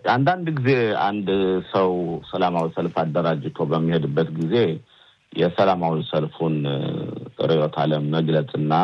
አንዳንድ ጊዜ አንድ ሰው ሰላማዊ ሰልፍ አደራጅቶ በሚሄድበት ጊዜ የሰላማዊ ሰልፉን ርዕዮተ ዓለም መግለጽና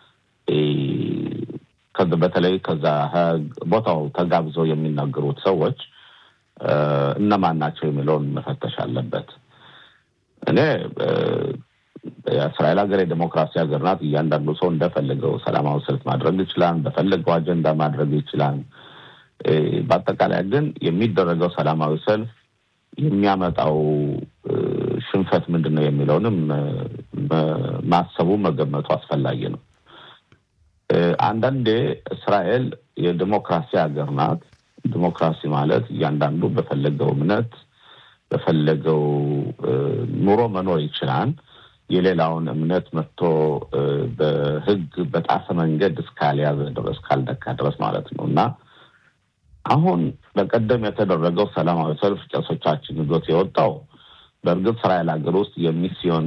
በተለይ ከዛ ቦታው ተጋብዘው የሚናገሩት ሰዎች እነማን ናቸው የሚለውን መፈተሽ አለበት። እኔ የእስራኤል ሀገር የዴሞክራሲ ሀገር ናት። እያንዳንዱ ሰው እንደፈለገው ሰላማዊ ሰልፍ ማድረግ ይችላል። እንደፈለገው አጀንዳ ማድረግ ይችላል። በአጠቃላይ ግን የሚደረገው ሰላማዊ ሰልፍ የሚያመጣው ሽንፈት ምንድን ነው የሚለውንም ማሰቡ መገመቱ አስፈላጊ ነው። አንዳንዴ እስራኤል የዲሞክራሲ ሀገር ናት። ዲሞክራሲ ማለት እያንዳንዱ በፈለገው እምነት በፈለገው ኑሮ መኖር ይችላል። የሌላውን እምነት መጥቶ በሕግ በጣሰ መንገድ እስካልያዘ ድረስ ካልነካ ድረስ ማለት ነው እና አሁን በቀደም የተደረገው ሰላማዊ ሰልፍ ቄሶቻችን ይዞት የወጣው በእርግጥ እስራኤል ሀገር ውስጥ የሚስዮን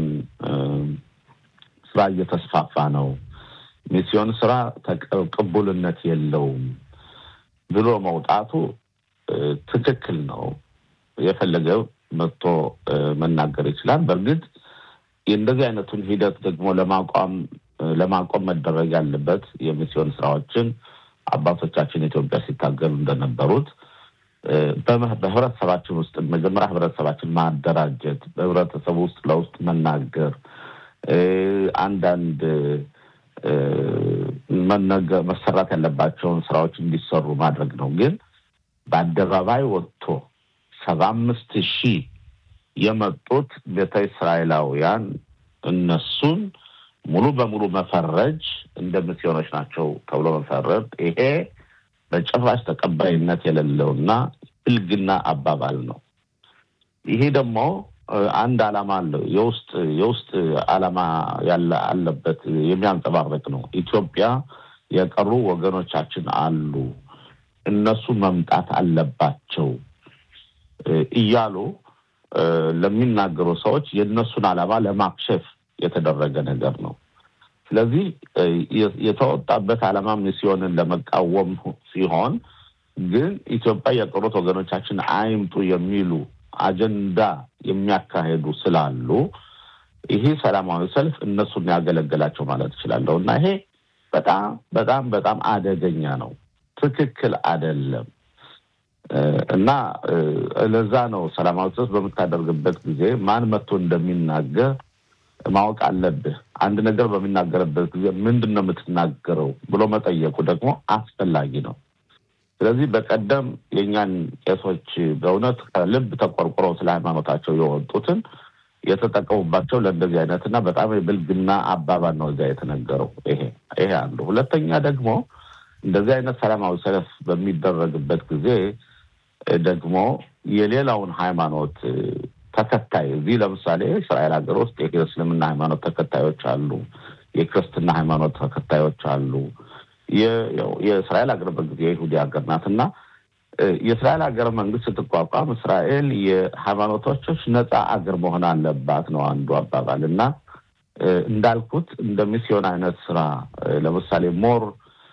ስራ እየተስፋፋ ነው፣ ሚስዮን ስራ ቅቡልነት የለውም ብሎ መውጣቱ ትክክል ነው። የፈለገው መጥቶ መናገር ይችላል። በእርግጥ እንደዚህ አይነቱን ሂደት ደግሞ ለማቋም ለማቆም መደረግ ያለበት የሚስዮን ስራዎችን አባቶቻችን ኢትዮጵያ ሲታገሉ እንደነበሩት በህብረተሰባችን ውስጥ መጀመሪያ ህብረተሰባችን ማደራጀት፣ በህብረተሰቡ ውስጥ ለውስጥ መናገር፣ አንዳንድ መሰራት ያለባቸውን ስራዎች እንዲሰሩ ማድረግ ነው። ግን በአደባባይ ወጥቶ ሰባ አምስት ሺህ የመጡት ቤተ እስራኤላውያን እነሱን ሙሉ በሙሉ መፈረጅ እንደ ሚስዮኖች ናቸው ተብሎ መፈረድ ይሄ በጭራሽ ተቀባይነት የሌለውና ብልግና አባባል ነው። ይሄ ደግሞ አንድ ዓላማ አለው። የውስጥ የውስጥ ዓላማ ያለ አለበት የሚያንጸባርቅ ነው። ኢትዮጵያ የቀሩ ወገኖቻችን አሉ፣ እነሱ መምጣት አለባቸው እያሉ ለሚናገሩ ሰዎች የእነሱን ዓላማ ለማክሸፍ የተደረገ ነገር ነው። ስለዚህ የተወጣበት ዓላማ ሚስዮንን ለመቃወም ሲሆን ግን ኢትዮጵያ የቀሩት ወገኖቻችን አይምጡ የሚሉ አጀንዳ የሚያካሄዱ ስላሉ ይሄ ሰላማዊ ሰልፍ እነሱን ያገለገላቸው ማለት እችላለሁ እና ይሄ በጣም በጣም በጣም አደገኛ ነው። ትክክል አይደለም እና ለዛ ነው ሰላማዊ ሰልፍ በምታደርግበት ጊዜ ማን መጥቶ እንደሚናገር ማወቅ አለብህ። አንድ ነገር በሚናገርበት ጊዜ ምንድን ነው የምትናገረው ብሎ መጠየቁ ደግሞ አስፈላጊ ነው። ስለዚህ በቀደም የእኛን ቄሶች በእውነት ከልብ ተቆርቁረው ስለ ሃይማኖታቸው የወጡትን የተጠቀሙባቸው ለእንደዚህ አይነት እና በጣም የብልግና አባባል ነው እዚያ የተነገረው። ይሄ ይሄ አንዱ። ሁለተኛ ደግሞ እንደዚህ አይነት ሰላማዊ ሰልፍ በሚደረግበት ጊዜ ደግሞ የሌላውን ሃይማኖት ተከታይ እዚህ ለምሳሌ እስራኤል ሀገር ውስጥ የእስልምና ሃይማኖት ተከታዮች አሉ፣ የክርስትና ሃይማኖት ተከታዮች አሉ። የእስራኤል ሀገር በጊዜ የይሁዲ ሀገር ናት እና የእስራኤል ሀገር መንግስት ስትቋቋም እስራኤል የሃይማኖቶች ነፃ አገር መሆን አለባት ነው አንዱ አባባል እና እንዳልኩት እንደ ሚስዮን አይነት ስራ ለምሳሌ ሞር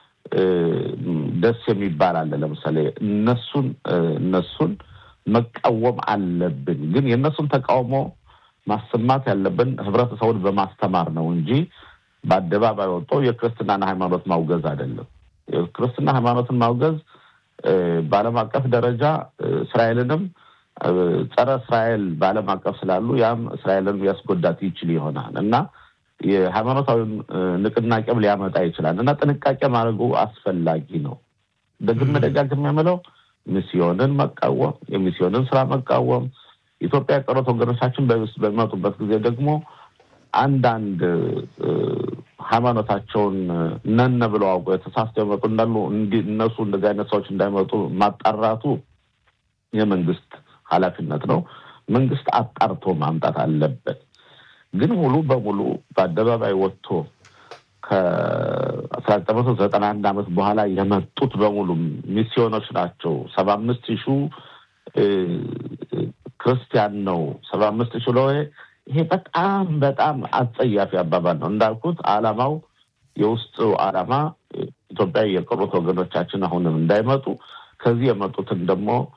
ደስ የሚባል አለ። ለምሳሌ እነሱን እነሱን መቃወም አለብን። ግን የእነሱን ተቃውሞ ማሰማት ያለብን ህብረተሰቡን በማስተማር ነው እንጂ በአደባባይ ወጥቶ የክርስትናን ሃይማኖት ማውገዝ አይደለም። የክርስትና ሃይማኖትን ማውገዝ በዓለም አቀፍ ደረጃ እስራኤልንም ጸረ እስራኤል በዓለም አቀፍ ስላሉ ያም እስራኤልን ሊያስጎዳት ይችል ይሆናል እና የሃይማኖታዊ ንቅናቄም ሊያመጣ ይችላል እና ጥንቃቄ ማድረጉ አስፈላጊ ነው። ደግሜ ደጋግሜ የምለው ሚስዮንን መቃወም፣ የሚስዮንን ስራ መቃወም፣ ኢትዮጵያ የቀሩት ወገኖቻችን በሚመጡበት ጊዜ ደግሞ አንዳንድ ሃይማኖታቸውን ነን ብለው አውቀው የተሳስተው የመጡ እንዳሉ እነሱ እንደዚህ አይነት ሰዎች እንዳይመጡ ማጣራቱ የመንግስት ኃላፊነት ነው። መንግስት አጣርቶ ማምጣት አለበት። ግን ሙሉ በሙሉ በአደባባይ ወጥቶ ከአስራ ዘጠኝ መቶ ዘጠና አንድ ዓመት በኋላ የመጡት በሙሉ ሚስዮኖች ናቸው። ሰባ አምስት ሺህ ክርስቲያን ነው። ሰባ አምስት ሺህ ለ ይሄ በጣም በጣም አጸያፊ አባባል ነው። እንዳልኩት አላማው የውስጡ አላማ ኢትዮጵያ የቀሩት ወገኖቻችን አሁንም እንዳይመጡ ከዚህ የመጡትን ደግሞ